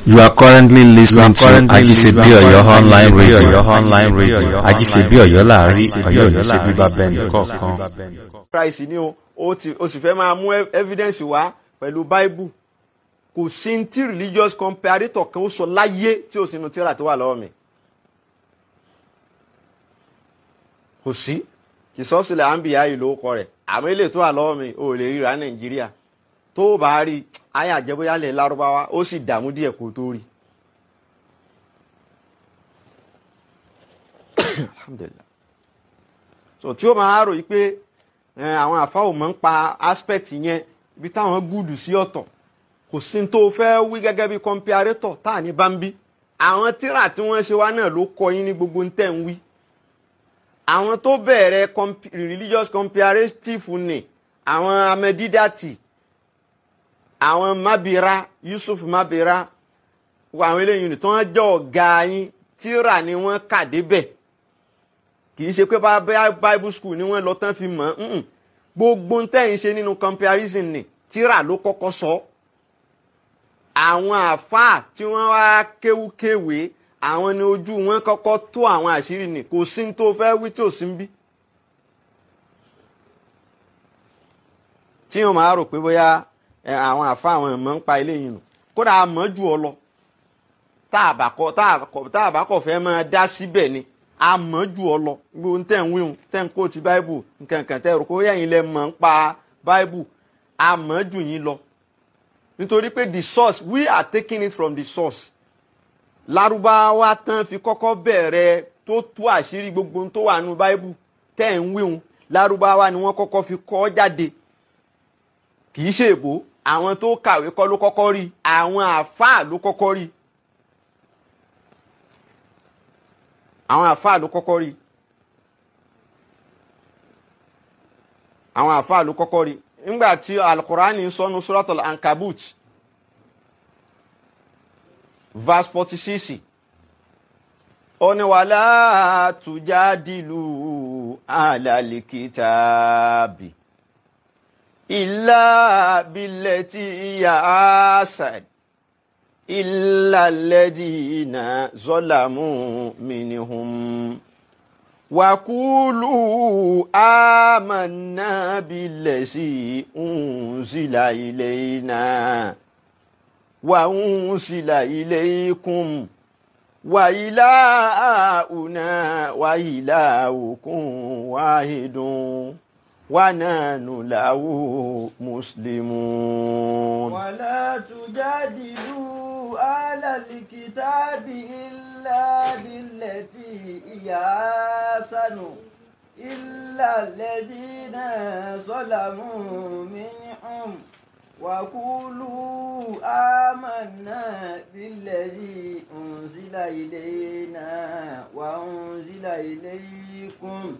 You are currently listening to Ajisebi Oyo online radio. Oyo online radio. Ajisebi Oyo láàrin Ọ̀yọ́ ní ṣe bíbá bẹ́ẹ̀ni kọ̀ọ̀kan. Christ ni o o ti o sì fẹ́ máa mú ev- evidence wá pẹ̀lú Bible kò sí ní tí religious comparator kan ó sọ láyé tí o sì nu tíra tó wà lọ́wọ́ mi kò sí ìsọ́sílẹ̀ àǹbíyá yìí ló kọ rẹ̀ àmọ́ ilé tó wà lọ́wọ́ mi ò lè ríra Nàìjíríà tó o bá rí ayé àjẹbóyálẹ̀ lárúbáwá ó sì dààmú díẹ̀ kó tó rí. Alhamdulillah so tí ó máa rò yí pé ẹ, àwọn àfa ò mọ̀ ń pa aspect yẹn ibi táwọn gúdù sí ọ̀tọ̀ kò sí ní tó fẹ́ wí gẹ́gẹ́ bí comparator tá à ní bá ń bí àwọn tíra tí wọ́n ṣe wá náà ló kọ yín ní gbogbo ń tẹ̀ ń wí àwọn tó bẹ̀rẹ̀ comp- religious comparative ni àwọn amẹ́dídàtì àwọn mabira Yusuf mabira àwọn eléyìí ni tí wọ́n jẹ́ ọ̀gá yín tíra ni wọ́n kà débẹ̀ kì í ṣe pé bá bá bible school ni wọ́n lọ tán fi mọ̀ ọ́n gbogbo ntẹ́yìn ṣe nínú comparison ni tíra ló kọ́kọ́ sọ àwọn àáfàá tí wọ́n wá kéwúkéwé àwọn ni ojú wọn kọ́kọ́ tó àwọn àṣírí ni kò sí ní tó fẹ́ wí tí ò sí ń bí. tí wọn máa rò pé bóyá ẹ, àwọn àáfàá àwọn ẹ̀mọ́ ń pa eléyìí nù kódà a mọ̀ jù ọ lọ tá a bá kọ tá a kọ tá a bá kọ fẹ́ máa dá síbẹ̀ ni a mọ̀ jù ọ lọ gbogbo tẹ̀ ń wíhun tẹ̀ ń kó ti báíbù nkankan tẹ̀ rò pé bóyá yín lẹ mọ̀ ń pa báíbù a mọ̀ jù yín lọ nítorí pé the source we are taking it from the source lárúbáwá tán fi kọ́kọ́ bẹ̀rẹ̀ tó tú àṣírí gbogbo ohun tó wà nínú báíbù tẹ̀ ń wíhun lárúbáwá ni wọ́n kọ́kọ́ fi kọ́ jáde kì í ṣe èbó àwọn tó kàwé kọ́ ló kọ́kọ́ rí àwọn àáfàá ló kọ́kọ́ rí àwọn àáfàá ló kọ́kọ́ rí àwọn àáfàá ló kọ́kọ́ rí nígbà tí alukurani ń sọnu suratul ankabut verse forty six ó ní wàlá tujadilu alalikitaabi illa billati hiya asad illa alladhina zalamu minhum وقولوا آمنا بالذي أنزل إلينا وأنزل إليكم وإلهنا وإلهكم واحد ونحن له مسلمون ولا تجادلوا أهل الكتاب إلا بالتي هي أحسن إلا الذين ظلموا منهم وقولوا آمنا بالذي أنزل إلينا وأنزل إليكم